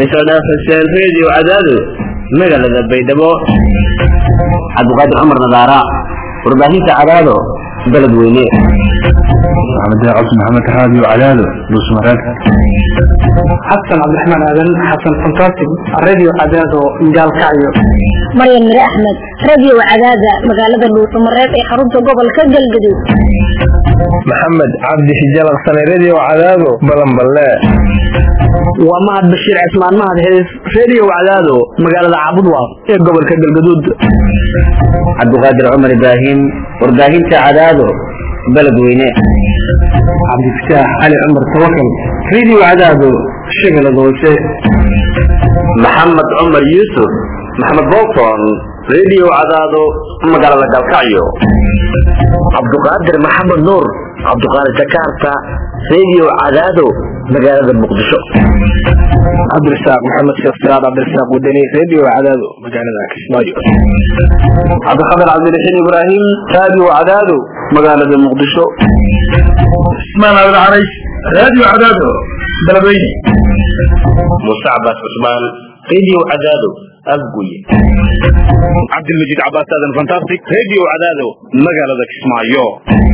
faysal dhaaf xuseen radio cadaado magaalada baydhabo cabdiqaadir cumar nadaara warbaahinta cadaado beled weyne maxamed cabdi maxamed raadiyo cadaado dhuusmareed xasan cabdiraxmaan aadan xasan fantastic radio cadaado gaalkacyo maryan mire axmed radio cadaada magaalada dhuusamareed ee xarunta gobolka galgaduud maxamed cabdi xijalaqsane radio cadaado balanballe waa mahad bashiir cismaan mahad hees radio cadaado magaalada cabudwaaq ee gobolka galgaduud cabdiqaadir cumar ibraahim warbaahinta cadaado beled weyne cabdifataax cali cumar tawakal radio cadaado shagalad hoose maxamed cumar yuusuf maxamed bolton radio cadaado magaalada galkacyo cabduqaadir maxamed nuur cabduqaadir jakarta radio cadaado magaalada muqdisho cabdirasaaq maxamed sheekh siraad cabdirasaaq wadani radio cadaado magaalada kismaayo cabdikhadir cabdiraxiin ibraahim radio cadaado magaalada muqdisho ismaan abd carays radio cadaado beledweyne muuse cabaas cusmaan radio cadaado afguye cabdilmajiid cabaas aadan fantastic radio cadaado magaalada kismaayo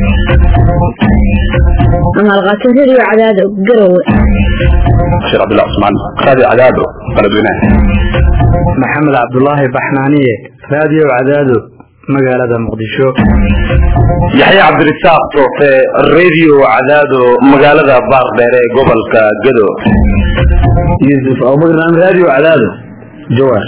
amaalqaato radio cadaado garowe bashir cabdillah cusmaan radio cadaado beledweyne maxamed cabdulaahi baxnaaniye radio cadaado magaalada muqdisho yaxya cabdirasaaq toofe radio cadaado magaalada baardheer ee gobolka gado yuusuf abubakar radio cadaado jawaar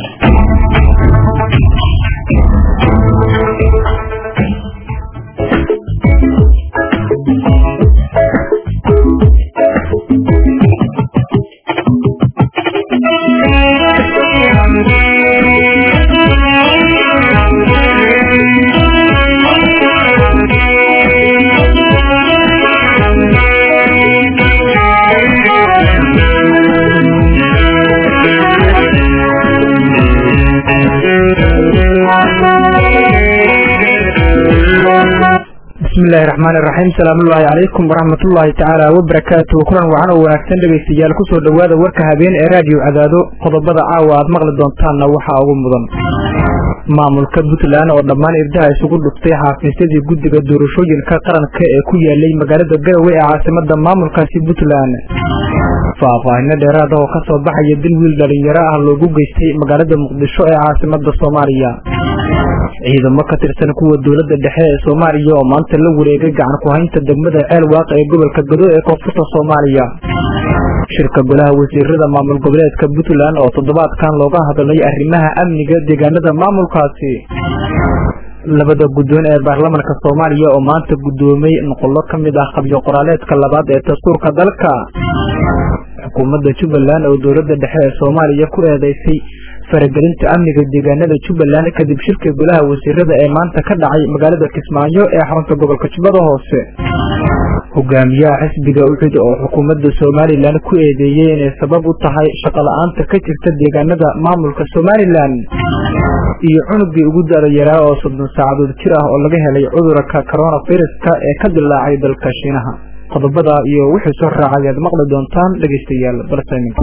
bismillahi raxmaan iraxiim salaamullaahi calaykum waraxmatullaahi tacaala wabarakaatuh kulan wacan oo wanaagsan dhegaystayaal kusoo dhowaada warka habeen ee raadiyo cadaado qodobada caawa aad maqli doontaanna waxaa ugu mudan maamulka puntland oo dhammaan irdaha isugu dhuftay xaafiisyadii guddiga doorashooyinka qaranka ee ku yaalay magaalada garowe ee caasimada maamulkaasi puntland faahfaahino dheeraada oo kasoo baxaya dil wiil dhalinyaro ah loogu geystay magaalada muqdisho ee caasimada soomaaliya ciidamo ka tirsan kuwa dowladda dhexe ee soomaaliya oo maanta la wareegay gacan ku-haynta degmada ceel waaq ee gobolka gado ee koonfurta soomaaliya shirka golaha wasiirada maamul goboleedka puntland oo toddobaadkan looga hadlay arrimaha amniga deegaanada maamulkaasi labada guddoon ee baarlamanka soomaaliya oo maanta guddoomay noqollo ka mid ah qabyo qoraaleedka labaad ee dastuurka dalka xukuumadda jubbaland oo dowladda dhexe ee soomaaliya ku eedeysay faragelinta amniga deegaanada jubbaland kadib shirka golaha wasiirada ee maanta ka dhacay magaalada kismaayo ee xarunta gobolka jubbada hoose hogaamiyaha xisbiga ucid oo xukuumadda somalilan ku eedeeyey inay sabab u tahay shaqola-aanta ka jirta deegaanada maamulka somalilan iyo cunugii ugu da-da yaraa oo soddon saacadood jir ah oo laga helay cudurka coronaviruska ee ka dilaacay dalka shiinaha qodobada iyo wixii soo raacay aad maqli doontaan dhegaystayaal balsaymin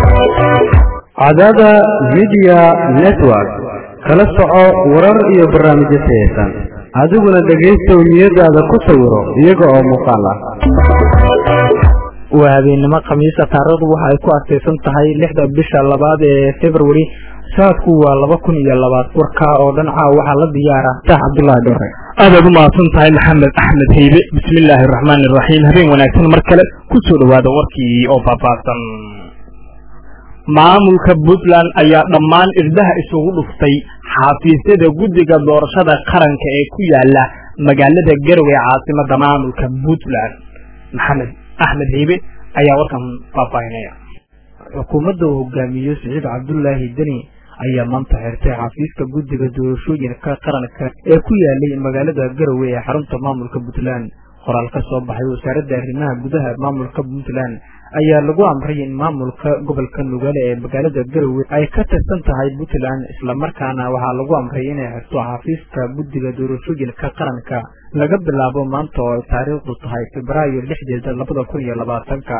cadaada media network kala soco warar iyo barnaamijyo tayeysan adiguna dhegaystow niyadaada ku sawiro iyaga oo muuqaal ah waa habeennimo khamiisa taariikhdu waxa ay ku astaysan tahay lixda bisha labaad ee february sanadku waa laba kun iyo labaad warkaa oo dhan caaw waxaa la diyaara sax cabdullaahi dhore aadaad u mahadsan tahay maxamed axmed heybe bismillaahi araxmaani iraxiim habeen wanaagsan mar kale ku soo dhowaada warkii oo faahfaahsan maamulka puntland ayaa dhammaan irdaha isugu dhuftay xafiisyada guddiga doorashada qaranka ee ku yaala magaalada garowe ee caasimada maamulka puntland maxamed axmed heybe ayaa warkan faahfaahinaya xukuumadda uu hogaamiyo siciid cabdulaahi deni ayaa maanta xirtay xafiiska guddiga doorashooyinka qaranka ee ku yaalay magaalada garowe ee xarunta maamulka puntland qoraal ka soo baxay wasaaradda arrimaha gudaha maamulka puntland ayaa lagu amray in maamulka gobolka nugaale ee magaalada garowe ay ka tirsan tahay puntland islamarkaana waxaa lagu amray inay xirto xafiiska guddiga doorashooyinka qaranka laga bilaabo maanta oo ay taariikhdu tahay febraayo lixdeeda labada kun iyo labaatanka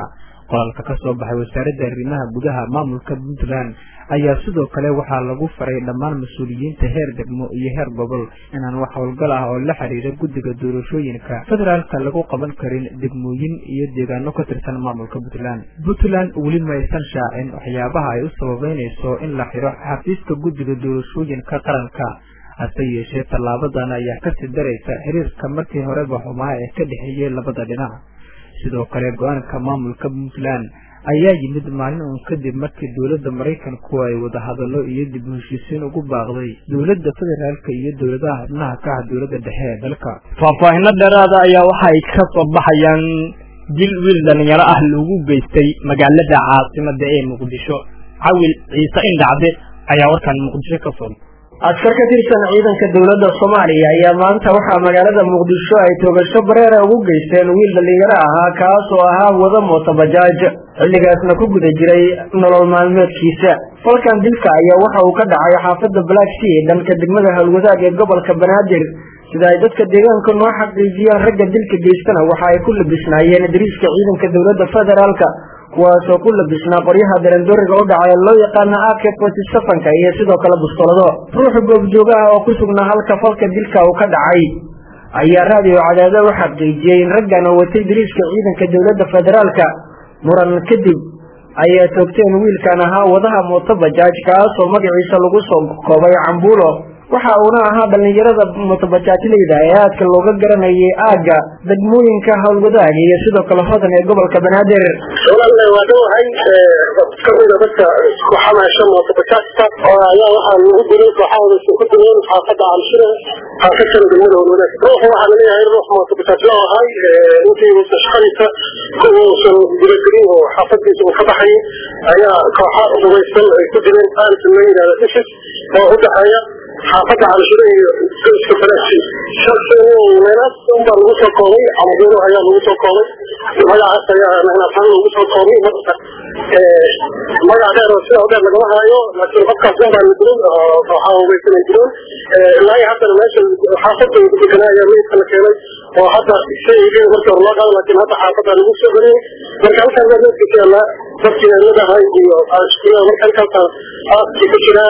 qoraalka ka soo baxay wasaaradda arrimaha gudaha maamulka puntland ayaa sidoo kale waxaa lagu faray dhammaan mas-uuliyiinta heer degmo iyo heer gobol inaan wax howlgal ah oo la xiriira guddiga doorashooyinka federaalka lagu qaban karin degmooyin iyo deegaano ka tirsan maamulka puntland puntland weli ma aysan shaacin waxyaabaha ay u sababeynayso in la xiro xafiiska guddiga doorashooyinka qaranka hase yeeshee tallaabadan ayaa kasii daraysa xiriirka markii horeba xumaa ee ka dhexeeyey labada dhinac sidoo kale go-aanka maamulka puntland ayaa yimid maalin uun kadib markii dowladda maraykanku ay wadahadallo iyo dib u heshiisiin ugu baaqday dowladda federaalka iyo dowladaha xubnaha ka ah dowladda dhexe ee dalka faahfaahino dheeraada ayaa waxa ay ka soo baxayaan dil wiil dhalinyaro ah loogu geystay magaalada caasimada ee muqdisho cawil ciise indhacde ayaa warkan muqdisho ka soo askar ka tirsan ciidanka dowladda soomaaliya ayaa maanta waxaa magaalada muqdisho ay toogasho bareera ugu geysteen wiil dhalinyaro ahaa kaas oo ahaa wada mootobajaaj xilligaasna ku guda jiray nolol maalmeedkiisa falkan dilka ayaa waxa uu ka dhacay xaafadda black sea dhanka degmada howlwadaag ee gobolka banaadir sida ay dadka deegaanka noo xaqiijiyeen ragga dilka geystana waxa ay ku labisnaayeen dariiska ciidanka dowladda federaalka kuwaasoo ku labisnaa qoryaha darandooriga u dhacay loo yaqaana ak forty sevenka iyo sidoo kale bustolado ruuxa goobjooga ah oo ku sugnaa halka falka dilka uu ka dhacay ayaa raadiyo cadaado u xaqiijiyey in raggan oo watay dariiska ciidanka dowladda federaalka muran kadib ayaa toogteen wiilkan ahaa wadaha mootobajaaj kaasoo magaciisa lagu soo koobay cambuulo waxa uuna ahaa dhallinyarada mootobajaajleyda ee aadka looga garanayay aagga degmooyinka howlwadaag iyo sidoo kale hodan ee gobolka banaadir walaal waa dhawahay kamida dadka ku xamaasha mootobajaajka oo ayaa waxaa lagu dilay kooxahooda ku dileen xaafadda calshire xaafadkan degmada howlwadaag ruuxa waxaa laleeyahay ruux mootobajaajla ahay intii shaqadiisa kuwuusan gudagelin oo xaafadiisa uu ka baxayay ayaa kooxa hubaysan ay ku dileen aalis la yidhahda isis oo u dhexeeya xaafadda calshire iyo iska falaasi meelaas unbaa lagu soo koobay cambuulo ayaa lagu soo koobay magacaas ayaa nagnaasaan lagu soo koobay marka magac dheer oo sida dheer lagama haayo laakiin qofkaas unbaa la dilay oo kooxaha hubaysan ay dileen ilaa iyo haddana meesha xaafadda uu deganaa ayaa meydka la keenay oo hadda shaygeeda markii hore loo qaado laakiin hadda xaafadda lagu soo geliyey marka halkaan baa meydka keenaa dadkii eemadahay iyo iskuulada marka halkaas aaskii ku jiraa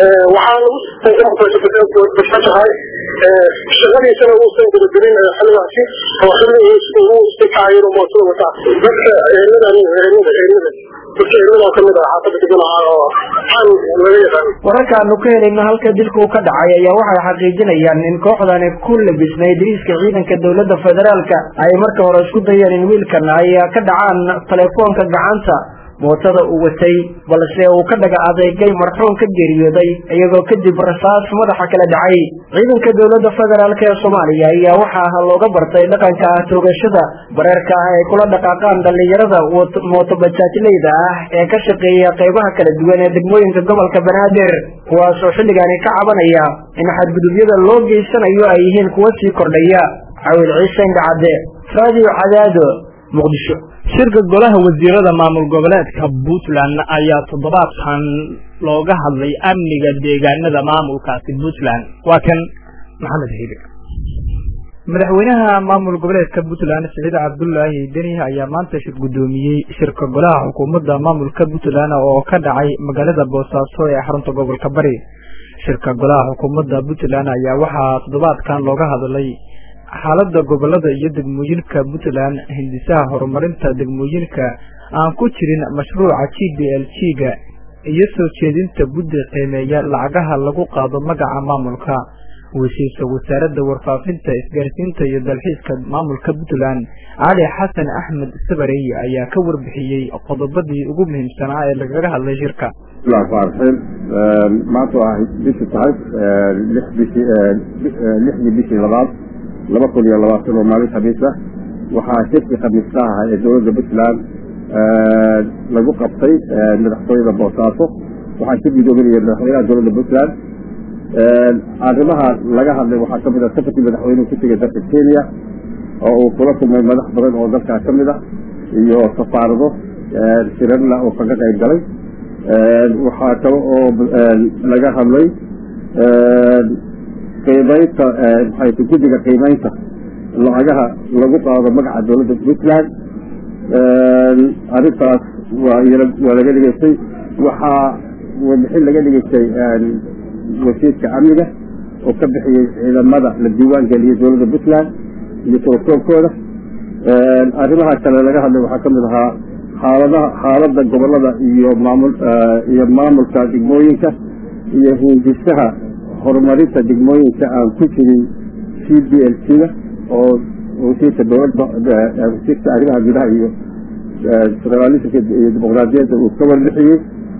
waxaa lagu bashajahay shaqadiisana uusan gudagelin xilligaasi oo xilli uu istikacayin oo mootada wataa dadka eemadan eemada eemada dadka eemada kamid ah xaafadda degan oo xan laga yaqaan wararka aanu ka helayno halka dilku ka dhacay ayaa waxay xaqiijinayaan in kooxdani ku labisnay dariiska ciidanka dowladda federaalka ay marka hore isku dayeen in wiilkan ay ka dhacaan telefoonka gacanta mootada uu watay balse uu ka dhaga adeegay marxuum ka geeriyooday iyagoo kadib rasaas madaxa kala dhacay ciidanka dowladda federaalk ee soomaaliya ayaa waxaa looga bartay dhaqanka ah toogashada bareerka ah ay kula dhaqaaqaan dhallinyarada mootobajaajleyda ah ee ka shaqeeya qaybaha kala duwan ee degmooyinka gobolka banaadir kuwaasoo xilligaani ka cabanaya in xadgudubyada loo geysanayo ay yihiin kuwa sii kordhaya cawil ciise indhacadde raadiyo cadaado muqdisho shirka golaha wasiirada maamul goboleedka puntland ayaa toddobaadkan looga hadlay amniga deegaanada maamulkaasi puntland waa kan maxamed hiibe madaxweynaha maamul goboleedka puntland siciid cabdulaahi deni ayaa maanta shir guddoomiyey shirka golaha xukuumadda maamulka puntland oo ka dhacay magaalada boosaaso ee xarunta gobolka bari shirka golaha xukuumadda puntland ayaa waxaa toddobaadkan looga hadlay xaaladda gobolada iyo degmooyinka puntland hindisaha horumarinta degmooyinka aan ku jirin mashruuca g b l g ga iyo soo jeedinta guddi qiimeeya lacagaha lagu qaado magaca maamulka weshiisa wasaaradda warfaafinta isgaarsiinta iyo dalxiiska maamulka puntland cali xasan axmed sabarey ayaa ka warbixiyey qodobadii ugu muhiimsanaa ee lagaga hadlay shirka bismillahi maanta waa bishii tahay lix bishii lixdii bishii labaad laba kun iyo labaatan oo maalin khamiis ah waxaa shirkii khamiista ahaa ee dowladda puntland lagu qabtay madaxtooyada boosaaso waxaa shir gudoominaya madaxweynaha dowladda puntland arrimaha laga hadlay waxaa kamid ah safarkii madaxweynuhu ku tegay dalka kenya oo uu kula kulmay madax badan oo dalkaa ka mid ah iyo safaarado shirarla oo kaga qayb galay waxaa kale oo laga hadlay qiimaynta maxay guddiga qiimaynta lacagaha lagu qaado magaca dowladda puntland arrintaas waa waa laga dhigeystay waxaa warbixin laga dhigeystay wasiirka amniga oo ka bixiyey ciidamada la diiwaan geliyey dowladda puntland iyo tookoobkooda arrimaha kale laga hadlay waxaa kamid ahaa xaaladaha xaaladda gobolada iyo maamul iyo maamulka degmooyinka iyo hindisaha horumarinta degmooyinka aan ku jirin c b l c da oo wasiirka dowladda wasiirka arrimaha gudaha iyo federalismka iyo dimuqraadiyadda uu ka warbixiyey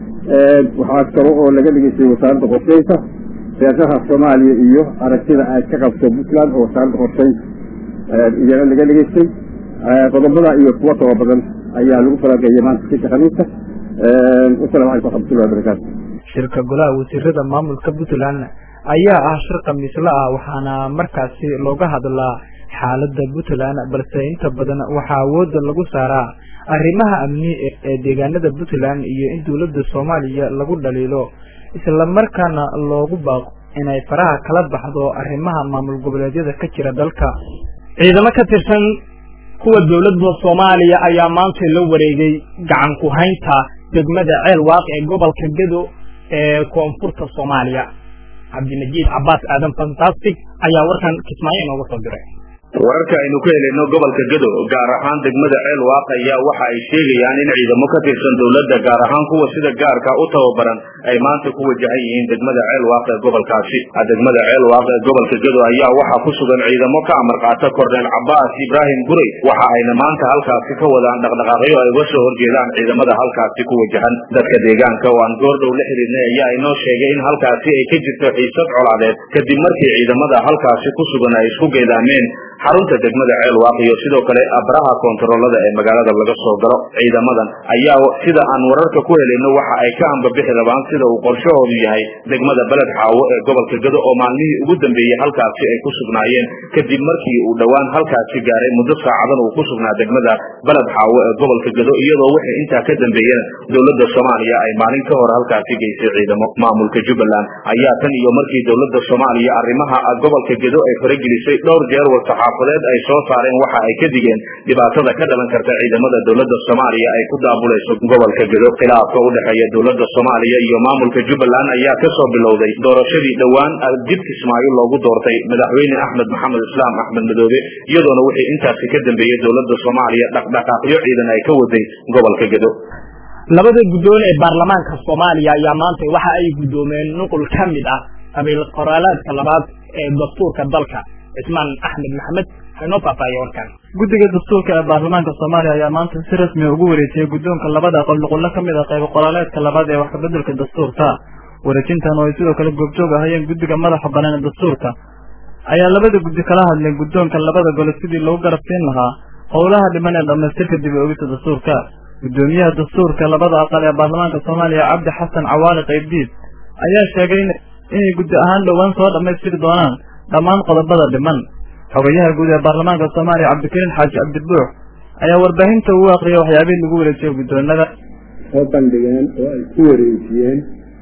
waxaa kale oo laga dhigeystay wasaaradda qorsheynta siyaasaha soomaaliya iyo aragtida ay ka qabto puntland oo wasaaradda qorsheynta iyana laga dhigeystay qodobada iyo kuwa taba badan ayaa lagu falageeyay maanta sika khamiista wasalamu calaykum waraxmatullahi wabarakaatu shirka golaha wasiirada maamulka puntland ayaa ah shir khamiisla ah waxaana markaasi looga hadlaa xaalada puntland balse inta badan waxaa awooda lagu saaraa arrimaha amni ee deegaanada puntland iyo in dowladda soomaaliya lagu dhaliilo islamarkaana loogu baaqo inay faraha kala baxdo arrimaha maamul goboleedyada ka jira dalka ciidamo ka tirsan kuwa dowladda soomaaliya ayaa maanta la wareegay gacan ku haynta degmada ceel waaq ee gobolka gedo ee koonfurta soomaaliya cabdinajiid cabaas aadan fantastic ayaa warkan kismaayo inooga soo diray wararka aynu ka helayno gobolka gado gaar ahaan degmada ceel waaq ayaa waxa ay sheegayaan in ciidamo ka tirsan dowladda gaar ahaan kuwa sida gaarka u tababaran ay maanta ku wajahan yihiin degmada ceel waaq ee gobolkaasi degmada ceel waaq ee gobolka gado ayaa waxaa ku sugan ciidamo ka amar qaata korneel cabaas ibraahim gurey waxa ayna maanta halkaasi ka wadaan dhaqdhaqaaqyo ay uga soo horjeedaan ciidamada halkaasi ku wajahan dadka deegaanka oo aan goordhow la xidhiidnay ayaa inoo sheegay in halkaasi ay ka jirto xiisad colaadeed kadib markii ciidamada halkaasi ku sugan ay isku geedaameen xarunta degmada ceel waaq iyo sidoo kale abraha koontaroolada ee magaalada laga soo galo ciidamadan ayaa sida aan wararka ku helayno waxa ay ka ambabixi rabaan sida uu qorshahoodu yahay degmada beled xaawo ee gobolka gado oo maalmihii ugu dambeeyey halkaasi ay ku sugnaayeen kadib markii uu dhowaan halkaasi gaaray muddo saacadan uu ku sugnaa degmada beled xaawo ee gobolka gado iyadoo wixii intaa ka dambeeyena dowladda soomaaliya ay maalin ka hor halkaasi geysay ciidamo maamulka jubbaland ayaa tan iyo markii dowladda soomaaliya arrimaha gobolka gado ay faragelisay dhowr jeer warsaxaafadeed ay soo saareen waxa ay ka digeen dhibaatada ka dhalan karta ciidamada dowladda soomaaliya ay ku daabulayso gobolka gado khilaafka u dhexeeya dowladda soomaaliya iyo maamulka jubbaland ayaa ka soo bilowday doorashadii dhowaan dib kismaayo loogu doortay madaxweyne axmed maxamed islaam axmed madoobe iyadoona wixii intaasi ka dambeeyey dowladda soomaaliya dhaqdhaqaaqyo ciidan ay ka waday gobolka gado labada guddoon ee baarlamaanka soomaaliya ayaa maanta waxa ay guddoomeen nuqul ka mid ah qabiil qoraalaadka labaad ee dastuurka dalka cismaan axmed maxamed inoo faafaahiye warkan guddiga dastuurka ee baarlamaanka soomaaliya ayaa maanta si rasmi ugu wareejiyey guddoonka labada aqal nuqullo ka mid ah qayb qoraaleedka labaad ee wax kabeddelka dastuurka wareejintan oo ay sidoo kale goobjoog ahayeen guddiga madaxa banaan ee dastuurka ayaa labada guddi kala hadleen guddoonka labada gole sidii lagu garab siin lahaa howlaha dhiman ee dhammaystirka dib u ogista dastuurka guddoomiyaha dastuurka labada aqal ee baarlamaanka soomaaliya cabdi xasan cawaali qaybdiid ayaa sheegay inay guddi ahaan dhowaan soo dhammaystiri doonaan dhammaan qodobada dhiman xogayaha guud ee baarlamaanka soomaaliya cabdikariin xaaji cabdibuux ayaa warbaahinta ugu aqriyay waxyaabihii lagu wareejiyey guddoonada soo bandhigeen oo ay ku wareejiyeen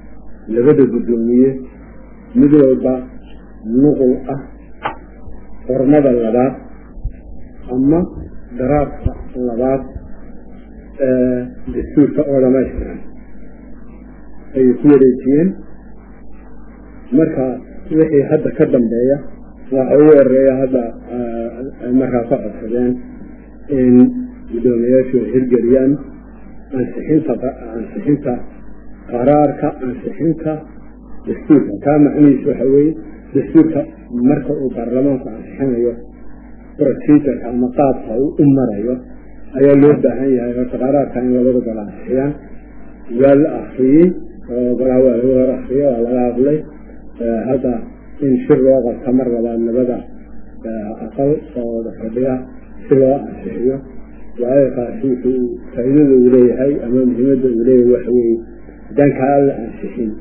labada guddoomiye mid walba nuqul ah xornada labaad ama daraabka labaad ee dastuurka oo dhamaystiran ayay ku wareejiyeen marka wixii hadda ka dambeeya waxa ugu horeeya hadda ay markaa ka codsadeen in guddoomiyayaashu hirgeliyaan ansixinta ansixinta qaraarka ansixinta dastuurka kaa macnihiisu waxa weeye dastuurka marka uu baarlamaanku ansixinayo procedurka ama qaabka uu u marayo ayaa loo baahan yahay horta qaraarka in labada gol ansixiyaan waa la akriyey oo golaha waa laga hor akriyay waa laga hadlay hadda in shir loo qabta mar labaad labada aqal oo fadhiya si loo ansixiyo waayo kaasi wuxuu faa'iidada uu leeyahay ama muhiimadda uu leeyahay waxa weeye haddaan kaa la ansixin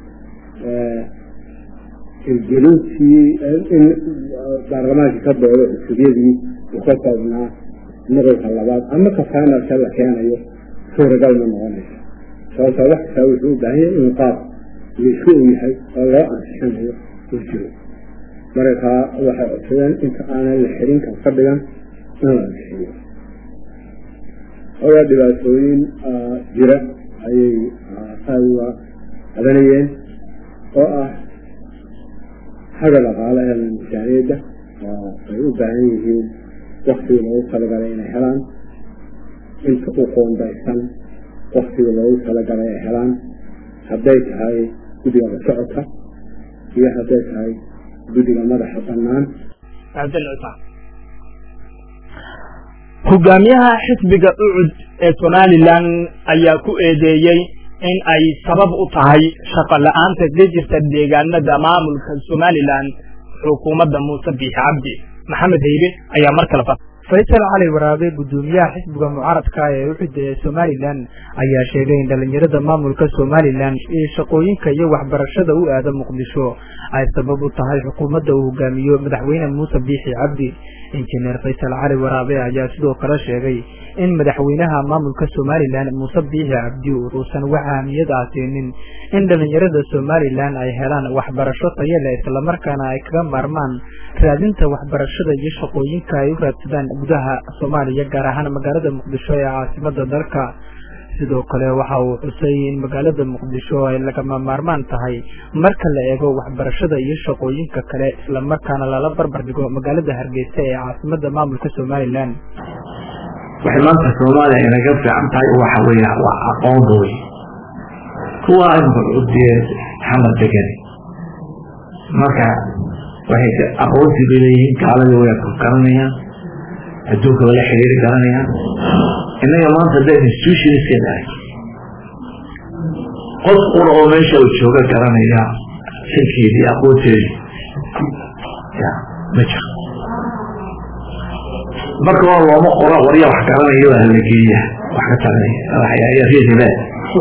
hirgelintii in baarlamaankii ka doodo cusubyadii uu ka koobnaa nuqulka labaad ama ka finalka la keenayo suuragal ma noqonayso sababta wax kastaa wuxuu u baahan yahay inuu qaab laisku og yahay oo loo ansixinayo uu jiro markaa waxay codsadeen inta aanan la xirin ka fadhigan in la ansixiyo ogaa dhibaatooyin jira ayay aada uga qabanayeen oo ah xagga dhaqaale ee miisaaniyadda oo ay u baahan yihiin waktigii loogu talagalay inay helaan inta u qoondaysan waktigii loogu talagalay ay helaan hadday tahay guddiga la socodka iyo hadday tahay guddiga madaxa bannaan hogaamiyaha xisbiga ucud ee somalilan ayaa ku eedeeyey in ay sabab u tahay shaqo la-aanta ka jirta deegaanada maamulka somalilan xukuumadda muuse biixi cabdi maxamed haybe ayaa mar kale faysal cali waraabe gudoomiyaha xisbiga mucaaradka ee uxudda ee somalilan ayaa sheegay in dhalinyarada maamulka somalilan ee shaqooyinka iyo waxbarashada u aada muqdisho ay sabab u tahay xukuumadda uu hogaamiyo madaxweyne muuse biixi cabdi injineer faysal cali waraabe ayaa sidoo kale sheegay in madaxweynaha maamulka somalilan muuse biixi cabdi uusan wax ahmiyad ah siinin in dhalinyarada somalilan ay helaan waxbarasho tayo leh islamarkaana ay kaga maarmaan raadinta waxbarashada iyo shaqooyinka ay u raadsadaan gudaha soomaaliya gaar ahaan magaalada muqdisho ee caasimada dalka sidoo kale waxa uu xusay in magaalada muqdisho ay lagama maarmaan tahay marka la eego waxbarashada iyo shaqooyinka kale islamarkaana lala barbar dhigo magaalada hargeysa ee caasimada maamulka somalilan waxay maanta soomaaliya inaga fiican tahay waxa weya waa aqoonda wey kuwa imaudiye xamar degan marka waxay aqoonsi bay leeyihiin gaaladii way garanayaan adduunka wala xiriiri garanayaan innaga maanta da institutionska dhahay qof qura oo meesha uu jooga garanaya xilkeedii aqoonteedii ya ma jiro marka waa looma qora warya wax garanaya waa la geeya wax ka taranaya reedibe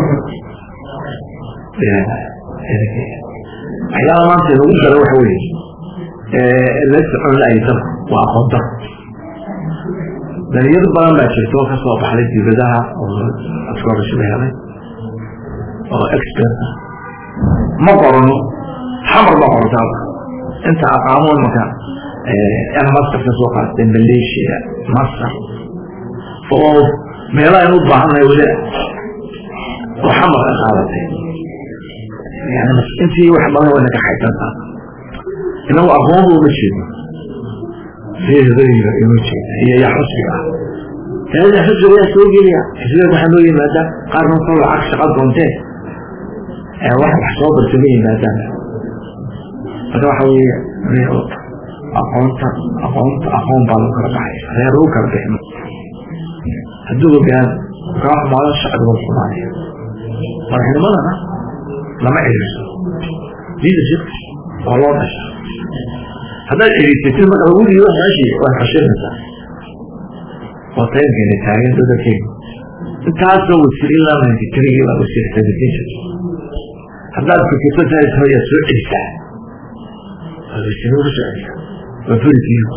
waxyaala maanta lagu daro waxa weye la socon la-ay dalku waa aqoon daro dhalinyaro badan baa jirta oo kasoo baxday dibadaha oo askoorashada helay oo expert ah ma qorano xamar ma qorota inta aqaamo imaka master ka soo qaatay malaysia masar oo meelaha aynu u baahannahay weli oo xamar ka qaadatay yani intii wax badan wayna ka xaysantaa inagu aqoonba uma jeedno reedadayda uma jeedna iyo yaa xusbiga ah taada xusbiga yaa soo gelaya xisbiga waxaa noo yimaada qaarna wuxuu lacag shaqa doontee wax wax soo barta ma yimaadaan marka waxa weeye aqoonta aqoonta aqoon baa lagu kala baxay reer lagu kala bixino hadduu ogaan kaa xumaado shacbiga soomaaliya madaxnimadana lama ciriirso leadership waa loo dhasha haddaad ciriirsatid marka lagu dhiibo meeshii waad xashirinaysaa waa taymkeena taagan dadalkeena intaasoo wasiir ilaa ninety three baa wasiir presentation haddaad fikirto taashoyaa soo celisaa waa wasiir ugu soo celisaa waa furikiiyo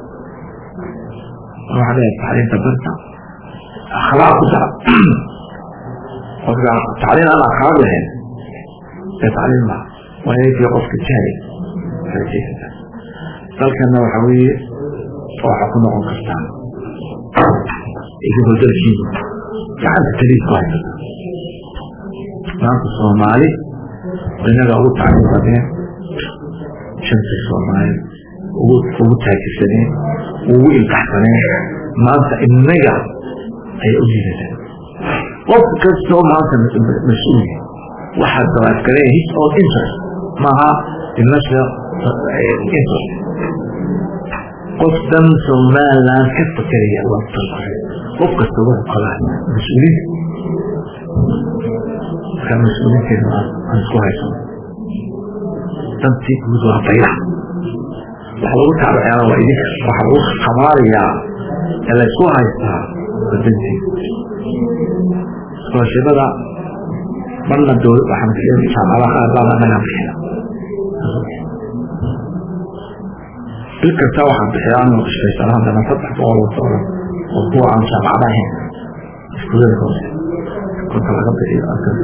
waxaa leeyahay tacliinta barta akhlaaq ku dara qofka tacliin aan akhlaaq lahayn ee tacliin ma waa inay qofka jaahil farajaysataa dalkana waxa weeye waxa ku noqon kartaa idigoo dalkiina gacanta taliid ku haysata maanta soomaali inaga ugu tacliin badneen shanta soomaali ugu ugu taajirsaneen ugu ilkaxsaneen maanta inaga ayay u liidataa qof kastoo maanta mas-uul waxaad dabaadgaleen his own interest maaha national interest qof dan somaliland ka fakeraya waa dalkore qof kasta wuxuu qabaa mas-uuliin markaa mas-uuliinteena aan isku haysano dantii guud waa bayla waxa lagu taabaceena waa idinka waxa lagu khamaarayaa ee laysku haystaa waa dantii iskoolashibada marna dowla waxaan bixin jaamacadaha qaar baa anaga bixina bil kasta waxaan bixiya anoo ishaysan haddana saddex boqol oo doolar oo kuwa aan jaamacada ahayn iskuulada hoose kolka laga bixiyo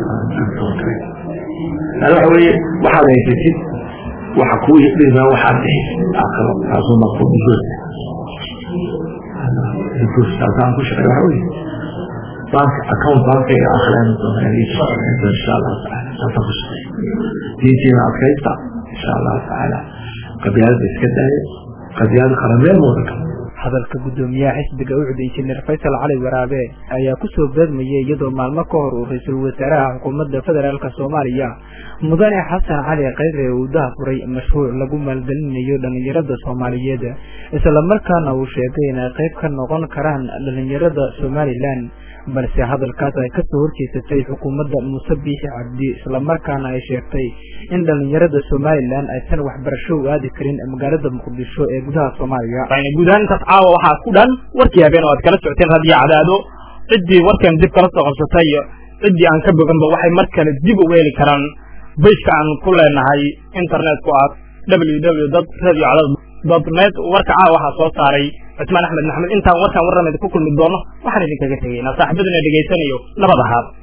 yani waxa weeye waxaad haysatid waxa kuu dhibaa waxaad bixisid aakhiro taasuu markuu digoosa digoosa taasaan ku shaqeey waxa weeye bank account bankiga akhlaani doona insha allahu tacaala saasaan ku shaqeeya diintiina adkaysta insha allahu tacaala qabyaalada iska daaya qabyaalada qarameel wada kale hadalka guddoomiyaha xisbiga ucud injineer faysal cali waraabe ayaa kusoo beegmayay iyadoo maalmo ka hor uu ra-iisul wasaaraha xukuumadda federaalk soomaaliya mudane xasan cali khayre uu dahafuray mashruuc lagu maalgelinayo dhalinyarada soomaaliyeed islamarkaana uu sheegay inay qayb ka noqon karaan dhalinyarada somalilan balse hadalkaas ay kasoo horjeesatay xukuumadda muuse biixi cabdi islamarkaana ay sheegtay in dhalinyarada somalilan aysan waxbarasho u aadi karin magaalada muqdisho ee gudaha soomaaliya guud ahaan intaas caawa waxaa ku dhan warkii habeen oo aad kala socoteen raadiyo cadaado ciddii warkan dib kala soo qabsatay iyo ciddii aan ka boganba waxay mar kale dib u weeli karaan bayska aan ku leenahay internetku ah www dad radio cadaado dot net warka caawa waxaa soo saaray cusmaan axmed maxamed intaan warkaan warrameed ku kulmi doono waxaan idinkaga tegaynaa saaxiibaduna dhegaysanayo nabad ahaad